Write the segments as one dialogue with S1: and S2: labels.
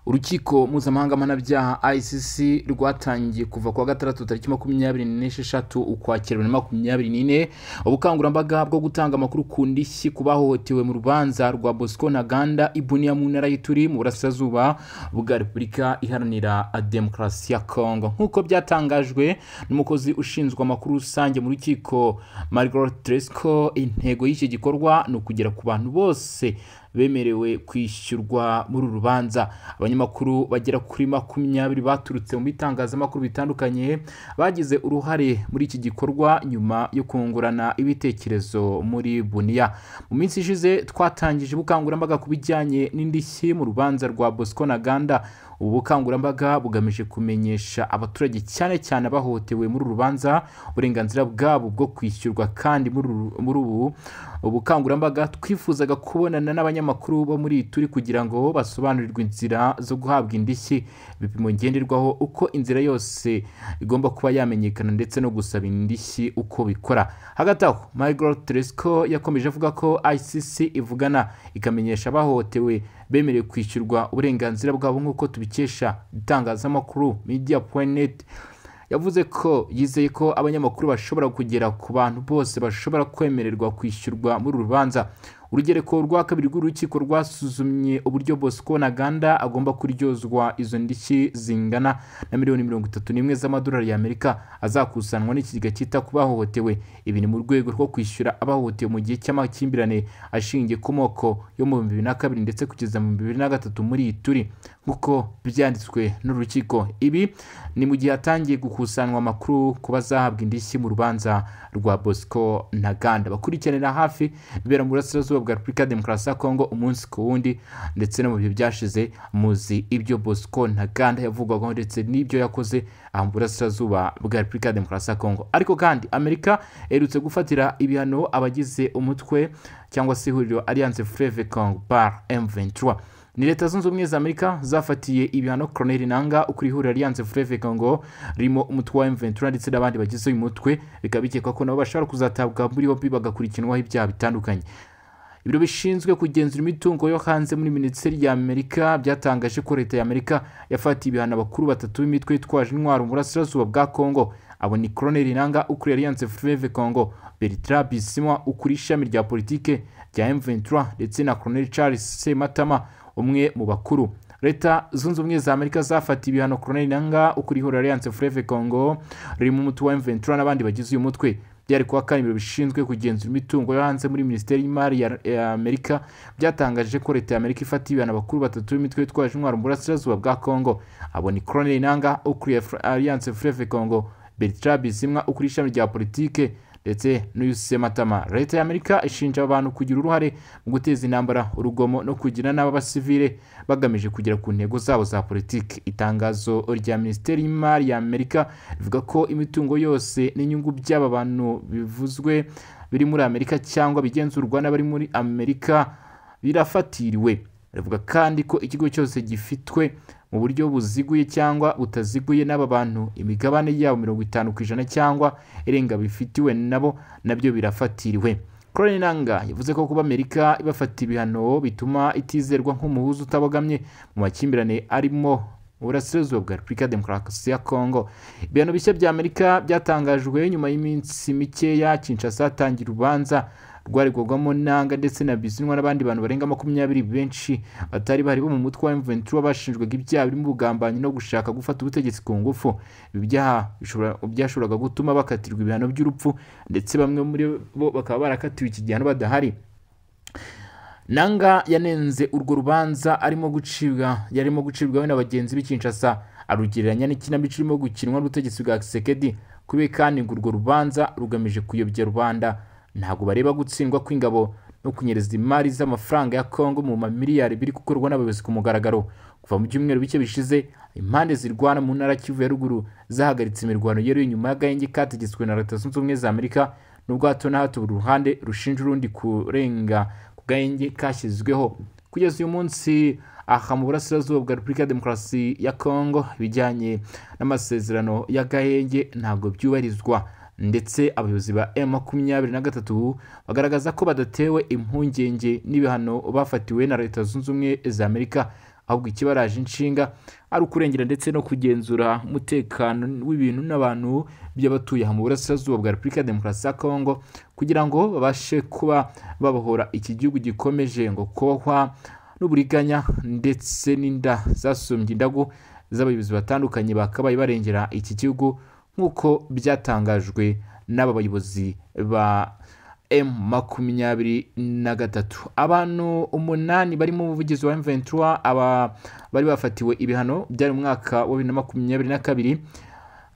S1: urukiko mpuzamahanga mpanabyaha ICC rwatangiye kuva kuwa gatandatu tariki makumyabiri n'esheshatu ukwakira bibiri na makumyabiri n'ine ubukangurambaga bwo gutanga amakuru ku ndishyi ku bahohotewe mu rubanza rwa Bosco Ntaganda Ibunia mu ntara y'Ituri mu burasirazuba bwa Repubulika Iharanira Demokarasi ya Congo nk'uko byatangajwe n'umukozi ushinzwe amakuru rusange mu rukiko Margaret Tresco intego y'iki gikorwa ni ukugera ku bantu bose bemerewe kwishyurwa muri uru rubanza abanyamakuru bagera kuri makumyabiri baturutse mu bitangazamakuru bitandukanye bagize uruhare muri iki gikorwa nyuma yo kungurana ibitekerezo muri buniya mu minsi ishize twatangije ubukangurambaga ku bijyanye n'indishyi mu rubanza rwa bosco ntaganda ubu bukangurambaga bugamije kumenyesha abaturage cyane cyane abahohotewe muri uru rubanza uburenganzira bwabo bwo kwishyurwa kandi muri ubu ubukangurambaga twifuzaga kubonana n'abanyamakuru bo muri turi kugira ngo basobanurirwe inzira zo guhabwa indishyi ibipimo ngenderwaho uko inzira yose igomba kuba yamenyekana ndetse no gusaba indishyi uko bikora hagati aho margaret tresco yakomeje avuga ko icc ivugana ikamenyesha abahohotewe bemerewe kwishyurwa uburenganzira bwabo nk'uko tubikesha itangazamakuru media point yavuze ko yizeye ko abanyamakuru bashobora kugera ku bantu bose bashobora kwemererwa kwishyurwa muri uru rubanza urugereko rwa kabiri rw'urukiko rwasuzumye uburyo bosco ntaganda agomba kuryozwa izo ndishyi zingana na miliyoni mirongo itatu n'imwe z'amadolari y'amerika azakusanwa n'ikigega cyita ku bahohotewe ibi ni mu rwego rwo kwishyura abahohotewe mu gihe cy'amakimbirane ashingiye ku moko yo mu bihumbi bibiri na kabiri ndetse kugeza mu bihumbi bibiri na gatatu muri iyi turi nk'uko byanditswe n'urukiko ibi ni mu gihe hatangiye gukusanwa amakuru ku bazahabwa indishyi mu rubanza rwa bosco ntaganda bakurikiranira hafi bibera mu burasirazuba bwa repubulika ya demokarasi ya kongo umunsi ku wundi ndetse no mu bihe byashize muzi ibyo bosco ntaganda yavugwaho ndetse n'ibyo yakoze aha mu burasirazuba bwa repubulika ya demokarasi ya kongo ariko kandi amerika iherutse gufatira ibihano abagize umutwe cyangwa se ihuriro alliance fleve congo bar m23 ni leta zunze ubumwe za amerika zafatiye ibihano koroneri nanga ukuri ihuriro alliance fleve congo ririmo umutwe wa m23 ndetse n'abandi bagize uyu mutwe bikaba bikekwa ko nabo bashobora kuzatabwa muri yombi bagakurikiranwaho ibyaha bitandukanye ibiro bishinzwe kugenzura imitungo yo hanze muri minisiteri y'amerika byatangaje ko leta y'amerika yafatiye ibihano abakuru batatu b'imitwe yitwaje intwaro mu burasirazuba bwa kongo abo ni koroneri nanga ukuriye alliance fleve congo bertra bisimwa ukuriye ishami rya politike rya m23 ndetse na koroneri charles sematama umwe mu bakuru leta zunze ubumwe za amerika zafatiye ibihano koroneri nanga ukuriye ihuriro alliance fleve congo ririmo umuti wa m23 n'abandi bagize uyu mutwe byari kuwa kane ibiro bishinzwe kugenzura imitungo yo hanze muri minisiteri y'imari ya amerika byatangaje ko leta ya amerika ifata ibihano abakuru batatu b'imitwe yitwaje intwaro mu burasirazuba bwa congo abo ni koroneri nanga ukuriye alliance fleve congo bertra bizimwa ukuriye ishami rya politike ndetse n'uyusematama leta ya amerika ishinja abantu kugira uruhare mu guteza intambara urugomo no kugira n'abasivile bagamije kugera ku ntego zabo za politiki itangazo rya minisiteri y'imari ya amerika rivuga ko imitungo yose n'inyungu by'aba bantu bivuzwe biri muri amerika cyangwa bigenzurwa n'abari muri amerika birafatiriwe rivuga kandi ko ikigo cyose gifitwe mu buryo buziguye cyangwa butaziguye n'aba bantu imigabane yabo mirongo itanu ku ijana cyangwa irenga bifitiwe nabo nabyo birafatiriwe koroni nanga yavuze ko kuba amerika ibafata ibihano bituma itizerwa nk'umuhuza utabogamye mu makimbirane arimo uburasirazuba bwa repubulika ya demokarasi ya kongo ibihano bishya bya amerika byatangajwe nyuma y'iminsi mikeya kinshasa hatangira urubanza rwaregwagwamo nanga ndetse na bizinwa n'abandi bantu barenga makumyabiri benshi batari bari bo mu mutwe wa M23 bashinjwaga ibyaha birimo ubugambanyi no gushaka gufata ubutegetsi ku ngufu ibi byaha byashoboraga gutuma bakatirwa ibihano by'urupfu ndetse bamwe muri bo bakaba barakatiwe iki gihano badahari nanga yanenze urwo rubanza arimo gucibwa yarimo gucibwaho na bagenzi b'ikinshasa arugereranya n'ikinamico irimo gukinwa n'ubutegetsi bwa kisekedi kubera kandi ngo urwo rubanza rugamije kuyobya rubanda ntabwo bareba gutsindwa kw'ingabo no kunyereza imari z'amafaranga ya kongo mu mamiliyari biri gukorwa n'abayobozi ku mugaragaro kuva mu byumweru bike bishize impande zirwana mu ntara kivu ya ruguru zahagaritse imirwano yari inyuma y'agahenge kategetswe na leta zunze ubumwe za amerika nubwo hato na hato buri ruhande rushinja urundi kurenga ku gahenge kashyizweho kugeza uyu munsi aha mu burasirazuba bwa repubulika ya demokarasi ya kongo ibijyanye n'amasezerano y'agahenge ntabwo byubahirizwa ndetse abayobozi ba M makumyabiri na gatatu bagaragaza ko badatewe impungenge n'ibihano bafatiwe na leta zunze ubumwe za amerika ahubwo ikibaraje inshinga ari ukurengera ndetse no kugenzura umutekano w'ibintu n'abantu by'abatuye aha mu burasirazuba bwa repubulika ya demokarasi ya kongo kugira ngo babashe kuba babohora iki gihugu gikomeje ngo kohwa n'uburiganya ndetse n'inda zasumbye indagu z'abayobozi batandukanye bakabaye barengera iki gihugu nk'uko byatangajwe n'aba bayobozi ba m makumyabiri na gatatu abantu umunani barimo umuvugizi wa M23 aba bari bafatiwe ibihano byari mu mwaka wa bibiri na makumyabiri na kabiri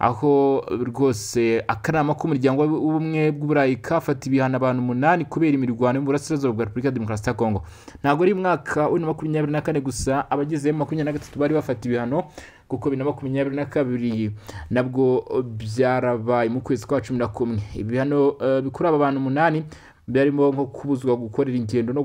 S1: aho rwose akanama k'umuryango w'ubumwe bw'uburayi kafata ibihano abantu umunani kubera imirwano yo mu burasirazuba bwa repubulika ya demokarasi ya kongo ntabwo ari umwaka wa bibiri na makumyabiri na kane gusa abagize m makumyabiri na gatatu bari bafata ibihano kuko bibiri na makumyabiri na kabiri nabwo byarabaye mu kwezi kwa cumi na kumwe ibihano bikuri aba bantu umunani byarimo nko kubuzwa gukorera ingendo no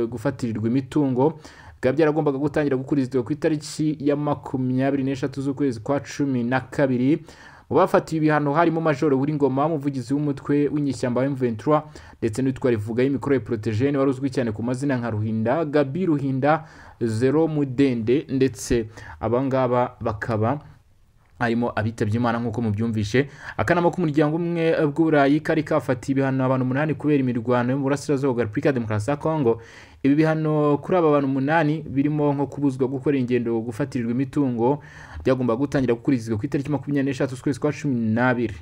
S1: gufatiririrwa imitungo bikaba byaragombaga gutangira gukurizwa ku itariki ya makumyabiri n'eshatu z'ukwezi kwa cumi na kabiri mu bafatiwe ibihano harimo majoro w'ingoma umuvugizi w'umutwe w'inyishyamba wa M23 ndetse n'uwitwa rivuga y'imikoro porotejene wari uzwi cyane ku mazina nka ruhinda gabi ruhinda zero mudende ndetse abangaba bakaba harimo abitabye imana nk'uko mubyumvishe akanama k'umuryango umwe bw'uburayi kari kafatiye ibihano abantu umunani kubera imirwano yo mu burasirazuba bwa repubulika ya demokarasi ya kongo ibi bihano kuri aba bantu umunani birimo nko kubuzwa gukora ingendo gufatirirwa imitungo byagomba gutangira gukurizwa ku itariki makumyabiri n'eshatu z'ukwezi kwa cumi n'abiri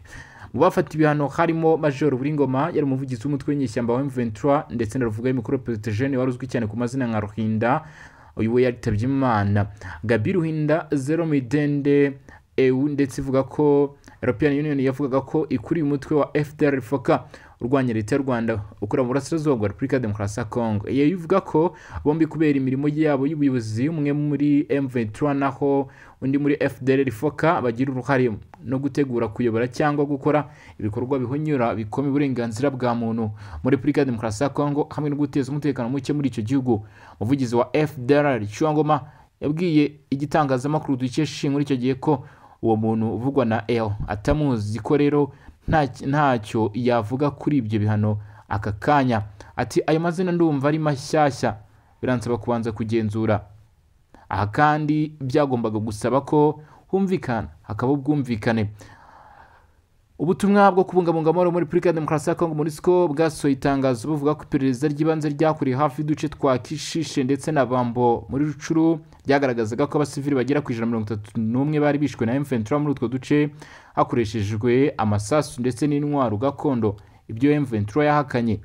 S1: mu bafata ibihano harimo major buringoma yari umuvugizi w'umutwe w'inyeshyamba wa M23 ndetse na ruvuga y'imikoro protejene wari uzwi cyane ku mazina nka ruhinda uyu we yaritabye imana gabi ruhinda zero midende EU ndetse ivuga ko European Union yavugaga ko ikuriye umutwe wa FDR foka urwanya leta y'u Rwanda ukora mu burasirazuba bwa Repubulika ya Demokarasi ya Kongo iyo ivuga ko bombi kubera imirimo yabo y'ubuyobozi umwe muri M23 naho undi muri FDR foka bagira uruhare no gutegura kuyobora cyangwa gukora ibikorwa bihonyura bikoma uburenganzira bwa muntu muri Repubulika ya Demokarasi ya Kongo hamwe no guteza umutekano muke muri icyo gihugu umuvugizi wa FDR Cyuwangoma yabwiye igitangazamakuru dukesha muri icyo gihe ko uwo muntu uvugwa na L atamuzi ko rero ntacyo yavuga kuri ibyo bihano aka kanya ati ayo mazina ndumva ari mashyashya biransaba kubanza kugenzura aha kandi byagombaga gusaba ko humvikana hakaba ubwumvikane ubutumwa bwo kubungabunga amahoro muri repubulika ya demokarasi ya kongo monisco bwasohoye itangazo buvuga ko iperereza ry'ibanze ryakorewe hafi y'uduce twa kishishe ndetse na bambo muri rucuru ryagaragazaga ko abasivili bagera ku ijana mirongo itatu n'umwe bari bishwe na m23 muri utwo duce hakoreshejwe amasasu ndetse n'intwaro gakondo ibyo m23 yahakanye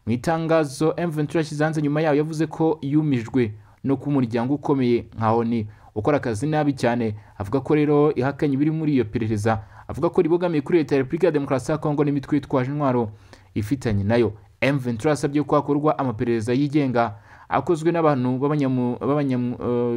S1: mu itangazo m23 yashyize hanze nyuma yayo yavuze ko yumijwe no ku muryango ukomeye nka oni ukora akazi nabi cyane avuga ko rero ihakanye ibiri muri iyo perereza avuga ko ribogamiye kuri leta ya repubulika ya demokarasi ya kongo n'imitwe yitwaje intwaro ifitanye nayo M23 yasabye ko hakorwa amaperereza yigenga akozwe n'abantu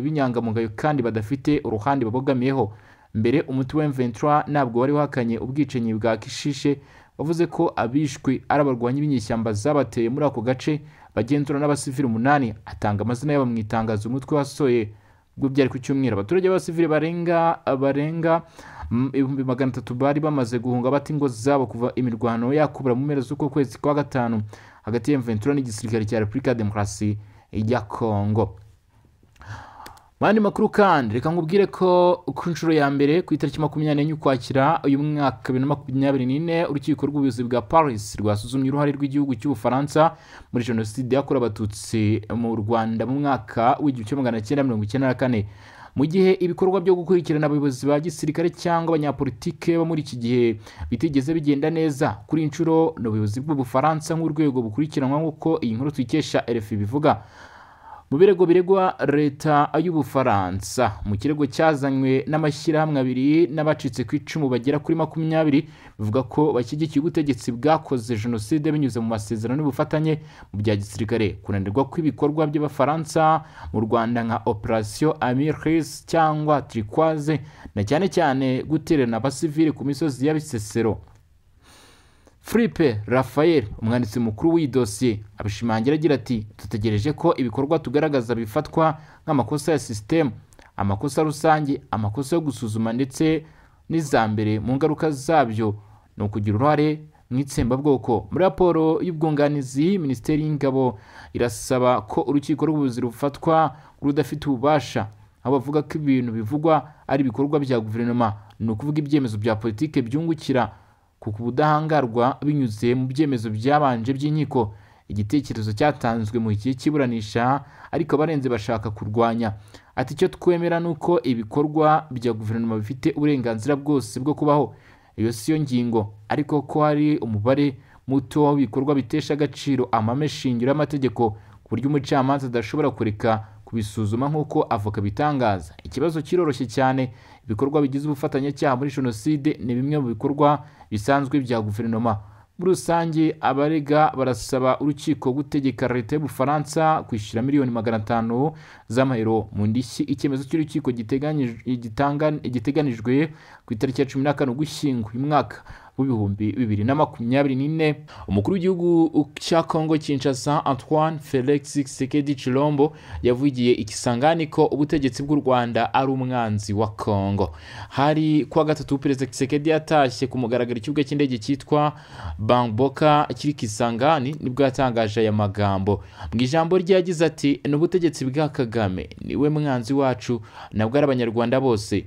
S1: b'inyangamugayo kandi badafite uruhande babogamiyeho mbere umutwe wa M23 ntabwo wari wahakanye ubwicanyi bwa kishishe wavuze ko abishwe ari abarwanyi b'inyeshyamba zabateye muri ako gace bagenzura n'abasivili umunani atanga amazina yabo mu itangazo umutwe wasoye ubwo byari ku cyumweru abaturage b'abasivili barenga barenga ibihumbi magana atatu bari bamaze guhunga bata ingo zabo kuva imirwano yakubura mu mpera z'uko kwezi kwa gatanu hagati ya mventura n'igisirikare cya repubulika ya demokarasi ya kongo mu yandi makuru kandi reka nkubwire ko ku nshuro ya mbere ku itariki makumyabiri n'enye ukwakira uyu mwaka bibiri na makumyabiri n'ine urukiko rw'ubuyobozi bwa paris rwasuzumye uruhare rw'igihugu cy'ubufaransa muri jenoside yakorewe abatutsi mu rwanda mu mwaka w'igihumbi kimwe magana cyenda mirongo icyenda na kane mu gihe ibikorwa byo gukurikirana abayobozi ba gisirikare cyangwa abanyapolitike bo muri iki gihe bitigeze bigenda neza kuri inshuro ni ubuyobozi bw'ubufaransa nk'urwego bukurikiranwa nk'uko iyi nkuru tuyikesha rfi bivuga mu birego biregwa leta y'ubufaransa mu kirego cyazanywe n'amashyirahamwe abiri n'abacitse ku icumu bagera kuri makumyabiri bivuga ko bashyigikiye ubutegetsi bwakoze jenoside binyuze mu masezerano n'ubufatanye mu bya gisirikare kunanirwa kw'ibikorwa by'abafaransa mu rwanda nka operasiyo amiris cyangwa turikwaze na cyane cyane gutererana abasivili ku misozi ya bisesero Filipe Rafael umwanditsi mukuru w'iyi dosiye abishimangira agira ati dutegereje ko ibikorwa tugaragaza bifatwa nk'amakosa ya sisitemu amakosa rusange amakosa yo gusuzuma ndetse n'iza mbere mu ngaruka zabyo ni ukugira uruhare mu itsembabwoko muri raporo y'ubwunganizi minisiteri y'ingabo irasaba ko urukiko rw'ubuyobozi rufatwa rudafite ububasha aho bavuga ko ibintu bivugwa ari ibikorwa bya guverinoma ni ukuvuga ibyemezo bya politike byungukira kuko ubudahangarwa binyuze mu byemezo byabanje by'inkiko igitekerezo cyatanzwe mu gihe cy'iburanisha ariko abarenze bashaka kurwanya ati icyo twemera ni uko ibikorwa bya guverinoma bifite uburenganzira bwose bwo kubaho iyo si yo ngingo ariko ko hari umubare muto w'ibikorwa bitesha agaciro amame shingiro y'amategeko ku buryo umucamanza adashobora kureka kubisuzuma nk'uko avoka bitangaza ikibazo kiroroshye cyane ibikorwa bigize ubufatanyacyaha muri jenoside ni bimwe mu bikorwa bisanzwe bya guverinoma muri rusange abarega barasaba urukiko gutegeka leta y'ubufaransa kwishyura miliyoni magana atanu z'amayero mu ndishyi icyemezo cy'urukiko giteganyij- gitanga- giteganijwe ku itariki ya cumi na kane ugushyingo uyu mwaka w'ibihumbi bibiri na makumyabiri n'ine umukuru w'igihugu cya congo kinshasa antoine felix sekedi chilombo yavugiye ikisangani ko ubutegetsi bw'u rwanda ari umwanzi wa congo hari kuwa gatatu perezida kisekedi yatashye ku mugaragaro ikibuga cy'indege cyitwa bamboka kiri kisangani nibwo yatangaje aya magambo mu ijambo rye yagize ati ni ubutegetsi bwa kagame niwe mwanzi wacu nabwo ari abanyarwanda bose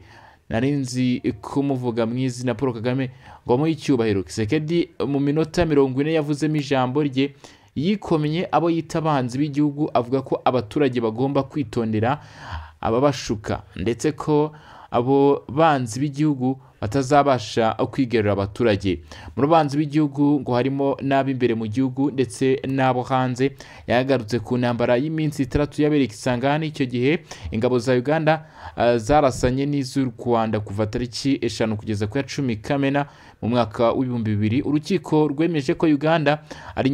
S1: nari nzi kumuvuga mu izina paul kagame ngo amuhe icyubahiro kisekedi mu minota mirongo ine yavuzemo ijambo rye yikomye abo yita abanzi b'igihugu avuga ko abaturage bagomba kwitondera ababashuka ndetse ko abo banzi b'igihugu batazabasha kwigarurira abaturage mu banzi b'igihugu ngo harimo n'ab'imbere mu gihugu ndetse n'abo hanze yagarutse ku ntambara y'iminsi itandatu yabereye isangani icyo gihe ingabo za uganda ah, zarasanye n'iz'u rwanda kuva tariki eshanu kugeza ku ya cumi kamena mu mwaka w'ibihumbi bibiri urukiko rwemeje ko uganda ari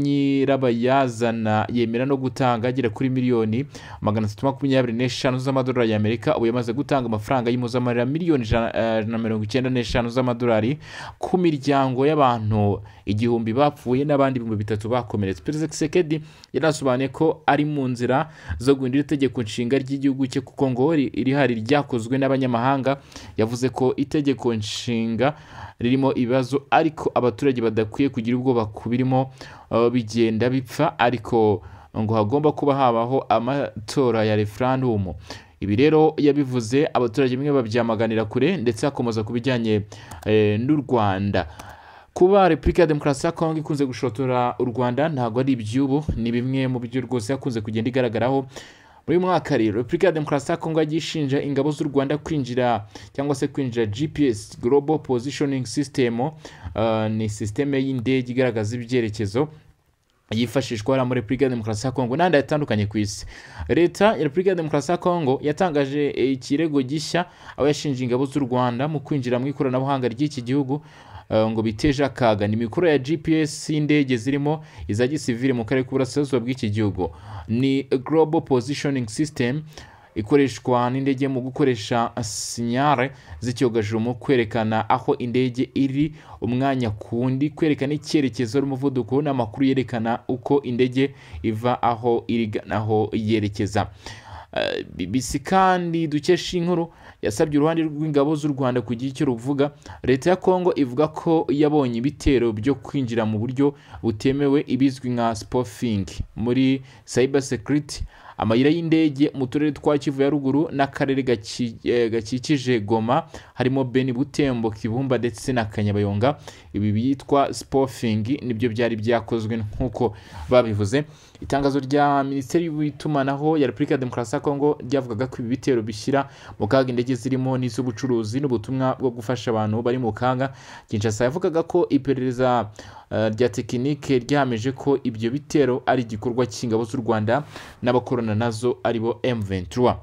S1: nyirabayazana yemera no gutanga agera kuri miliyoni magana atatu makumyabiri n'eshanu z'amadolari y'amerika ubu yamaze gutanga amafaranga y'impozamarira miliyoni ijana eh, na mirongo icyenda n'eshanu z'amadolari ku miryango y'abantu igihumbi bapfuye n'abandi ibihumbi bitatu bakomeretse perezida kisekedi yanasobanuye ko ari mu nzira zo guhindura itegeko nshinga ry'igihugu cye kuko ngo ri- irihari ryakozwe n'abanyamahanga yavuze ko itegeko nshinga ririmo ibibazo ariko abaturage badakwiye kugira ubwoba ku birimo uh, bigenda bipfa ariko ngo hagomba kuba habaho amatora ya referandumu ibi rero yabivuze abaturage bimwe babyamaganira kure ndetse akomeza ku bijyanye eh, n'u rwanda kuba repubulika ya demokarasi ya kongo ikunze gushotora u rwanda ntabwo ari iby'ubu ni bimwe mu byo rwose yakunze kugenda igaragaraho muri uyu mwaka rero repubulika ya demokarasi ya kongo yagiye ishinja ingabo z'u rwanda kwinjira cyangwa se kwinjira gps global positioning system eh, ni sisiteme y'indege igaragaza ibyerekezo yifashishwa hariya muri repubulika ya demokarasi ya kongo n'ahandi hatandukanye ku isi leta ya repubulika ya demokarasi ya kongo yatangaje eh, ikirego gishya aho yashinje ingabo z'u rwanda mu kwinjira mu ikoranabuhanga ry'iki gihugu eh, ngo biteje akaga ni imikoro ya gps y'indege zirimo iza gisivire mu karere k'uburasirazuba bw'iki gihugu ni global positioning system ikoreshwa n'indege mu gukoresha sinyare z'icyogajuru mu kwerekana aho indege iri umwanya ku wundi kwerekana icyerekezo n'umuvuduko n'amakuru yerekana uko indege iva aho irigana aho yerekeza Eh, BBC kandi dukesha inkuru yasabye uruhande rw'ingabo z'u Rwanda kugira icyo ruvuga leta ya Kongo ivuga ko yabonye ibitero byo kwinjira mu buryo butemewe ibizwi nka spoofing muri cyber security amayira y'indege mu turere twa kivu ya ruguru n'akarere gaci- eh, gakikije goma harimo beni butembo kibumba ndetse na kanyabayonga ibi byitwa spofing nibyo byari byakozwe nk'uko babivuze itangazo rya minisiteri y'itumanaho ya repubulika ya demokarasi ya kongo ryavugaga ko ibi bitero bishyira mu kaga indege zirimo n'iz'ubucuruzi n'ubutumwa bwo gufasha abantu bari mu kaga kinshasa yavugaga ko iperereza eh, rya tekinike ryahamije ko ibyo bitero ari igikorwa cy'ingabo z'u rwanda n'abakorana nazo aribo M23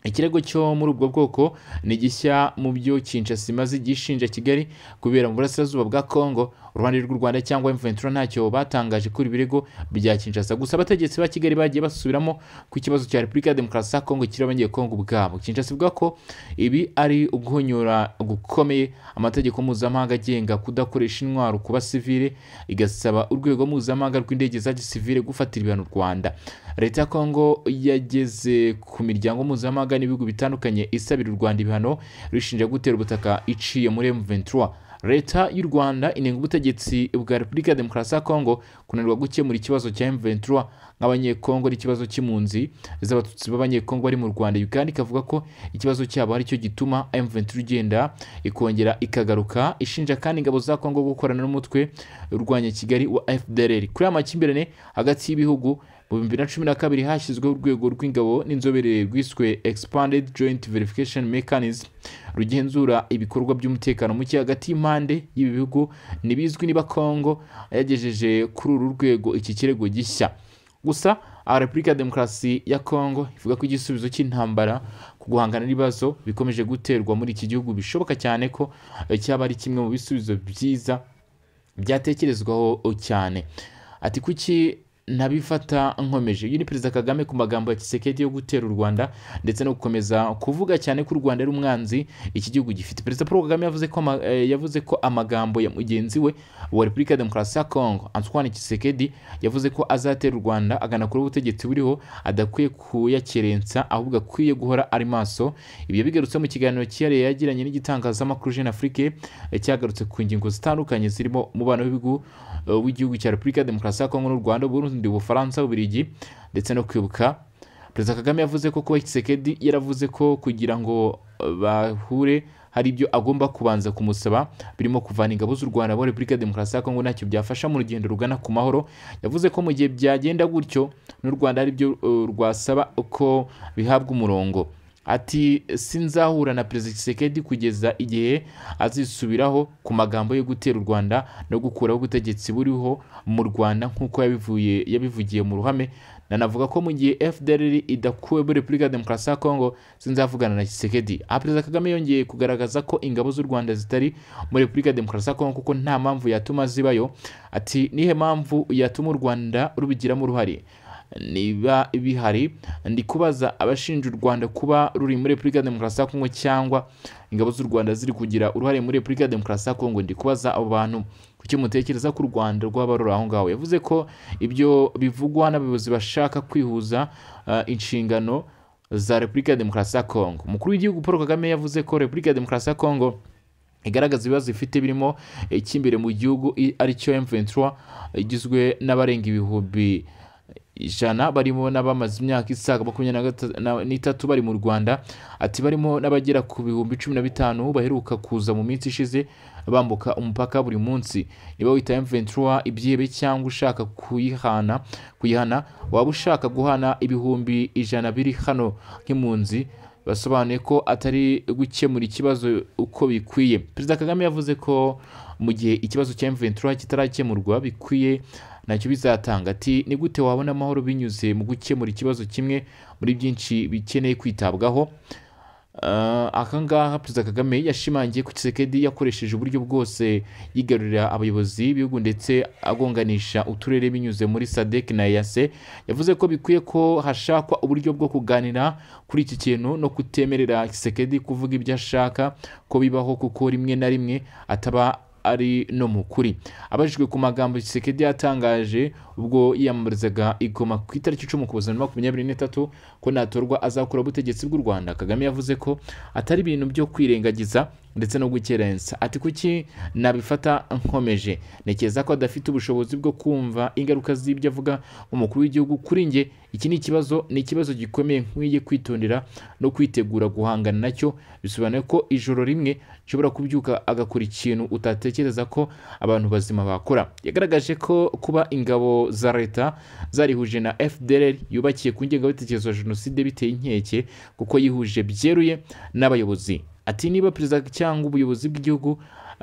S1: ikirego cyo muri ubwo bwoko ni gishya mu byo Kinshasa imaze gishinja Kigali kubera mu burasirazuba bwa Kongo uruhande rw'u Rwanda cyangwa M23 ntacyo batangaje kuri birego bya Kinshasa gusa abategetsi ba Kigali bagiye basubiramo ku kibazo cya Repubulika ya Demokarasi ya Kongo kiri abanyekongo ubwabo Kinshasa ivuga ko ibi ari uguhonyora gukomeye amategeko mpuzamahanga agenga kudakoresha intwaro ku basivile igasaba urwego mpuzamahanga rw'indege za gisivile gufatira ibihano u Rwanda leta ya kongo yageze ku miryango mpuzamahanga n'ibihugu bitandukanye isabira u rwanda ibihano rushinja gutera ubutaka iciye muri m23 leta y'u rwanda inenga ubutegetsi bwa repubulika ya demokarasi ya kongo kunanirwa gukemura ikibazo cya M23 nk'abanyekongo ari ikibazo cy'impunzi z'abatutsi b'abanyekongo bari mu rwanda uganda ikavuga ko ikibazo cyabo aricyo gituma M23 igenda ikongera ikagaruka ishinja kandi ingabo za kongo gukorana n'umutwe urwanya kigali wa fdr kuri aya makimbirane hagati y'ibihugu mu bihumbi na cumi na kabiri hashyizweho urwego rw'ingabo n'inzobere rwiswe expanded joint verification mechanism rugenzura ibikorwa by'umutekano muke hagati y'impande y'ibi bihugu ntibizwi niba kongo yagejeje kuri uru rwego iki kirego gishya gusa aha repubulika ya demokarasi ya kongo ivuga ko igisubizo cy'intambara ku guhangana n'ibibazo bikomeje guterwa muri iki gihugu bishoboka cyane ko cyaba ari kimwe mu bisubizo byiza byatekerezwaho cyane ati kuki nabifata nkomeje uyu ni perezida kagame ku magambo ya kisekedi yo gutera u rwanda ndetse no gukomeza kuvuga cyane ko u rwanda ari umwanzi iki gihugu gifite perezida paul kagame yavuze ko, ama- eh, yavuze ko amagambo ya mugenzi we wa repubulika ya demokarasi ya kongo antoine kisekedi yavuze ko azatera u rwanda aganakura ubutegetsi buriho adakwiye kuyakerensa ahubwo akwiye guhora ari maso ibyo bigarutse mu kiganiro cyihariye yagiranye n'igitangazamakuru jeune afrique eh, cyagarutse ku ngingo zitandukanye zirimo umubano w'ibihugu eh, w'igihugu cya repubulika ya demokarasi ya kongo n'u rwanda burundi ubufaransa ububiligi ndetse no kwibuka perezida kagame yavuze ko kuba kisekedi yaravuze ko kugira ngo eh, bahure hari ibyo agomba kubanza kumusaba birimo kuvana ingabo z'u rwanda muri repubulika ya demokarasi ya kongo ntacyo byafasha mu rugendo rugana ku mahoro yavuze ko mu gihe byagenda gutyo n'u rwanda hari ibyo eh, rwasaba ko bihabwa umurongo ati sinzahura na perezida Tshisekedi kugeza igihe azisubiraho ku magambo yo gutera u Rwanda no gukuraho ubutegetsi buriho mu Rwanda nk'uko yabivuye yabivugiye mu ruhame nanavuga ko mu gihe FDLR idakuwe muri Repubulika ya Demokarasi ya Kongo sinzavugana na Tshisekedi aha perezida Kagame yongeye kugaragaza ko ingabo z'u Rwanda zitari muri Repubulika ya Demokarasi ya Kongo kuko nta mpamvu yatuma zibayo ati nihe mpamvu yatuma u Rwanda rubigiramo uruhare niba bihari ndi kubaza abashinja u rwanda kuba ruri muri repubulika ya demokarasi ya kongo cyangwa ingabo z'u rwanda ziri kugira uruhare muri repubulika ya demokarasi ya kongo ndi kubaza abo bantu kuki mutekereza ko u rwanda rwaba ruri aho ngaho yavuze ko ibyo bivugwa n'abayobozi bashaka kwihuza ah, inshingano za repubulika ya demokarasi ya kongo umukuru w'igihugu paul kagame yavuze ko repubulika ya demokarasi ya kongo igaragaza ibibazo ifite birimo icy'imbere mu gihugu i- aricyo M23 igizwe n'abarenga ibihumbi ijana barimo n'abamaze imyaka isaga makumyabiri na gata- na- n'itatu bari mu rwanda ati barimo n'abagera ku bihumbi cumi na bitanu baheruka kuza mu minsi ishize bambuka umupaka buri munsi niba wita M23 ibyihebe cyangwa ushaka kuyihana kuyihana waba ushaka guhana ibihumbi ijana biri hano nk'impunzi basobanuye ko atari gukemura ikibazo uko bikwiye perezida kagame yavuze ko mu gihe ikibazo cya M23 kitarakemurwa bikwiye ntacyo bizatanga ati ni gute wabona amahoro binyuze mu gukemura ikibazo kimwe muri byinshi bikeneye kwitabwaho Uh, aka ngaha perezida kagame yashimangiye ko kisekedi yakoresheje uburyo bwose yigarurira abayobozi b'ibihugu ndetse agonganisha uturere binyuze muri sadek na yase yavuze ko bikwiye ko hashakwa uburyo bwo kuganira kuri iki kintu no kutemerera kisekedi kuvuga ibyo ashaka ko bibaho kuko rimwe na rimwe ataba ari no mu kuri abajijwe ku magambo Tshisekedi yatangaje ubwo yiyamamarizaga igoma ku itariki icumi ukuboza na makumyabiri n'itatu ko natorwa azakura ubutegetsi bw'u Rwanda Kagame yavuze ko atari ibintu byo kwirengagiza ndetse no gukerensa ati kuki nabifata nkomeje ntekereza ko adafite ubushobozi bwo kumva ingaruka z'ibyo avuga umukuru w'igihugu kuri njye iki ni ikibazo ni ikibazo gikomeye nkwiye kwitondera no kwitegura guhangana nacyo bisobanuye ko ijoro rimwe ushobora kubyuka agakora ikintu utatekereza ko abantu bazima bakora yagaragaje ko kuba ingabo za leta zarihuje na FDLR yubakiye ku ngengabitekerezo ya jenoside biteye inkeke kuko yihuje byeruye n'abayobozi ati niba perezida cyangwa ubuyobozi bw'igihugu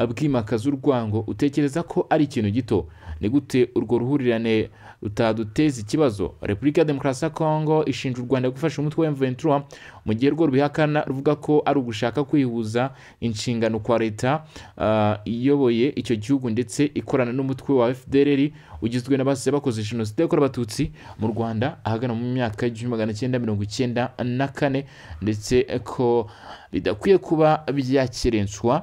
S1: bwimakaza urwango utekereza ko ari ikintu gito ni gute urwo ruhurirane rutaduteza ikibazo repubulika ya demokarasi ya kongo ishinja u rwanda gufasha umutwe wa M23 mu gihe rwo rubihakana ruvuga ko ari ugushaka kwihuza inshingano kwa leta ah, iyoboye icyo gihugu ndetse ikorana n'umutwe wa fdrr ugizwe n'abasize bakoze jenoside yakorewe abatutsi mu rwanda ahagana mu myaka igihumbi magana cyenda mirongo icyenda na kane ndetse ko bidakwiye kuba byakirenswa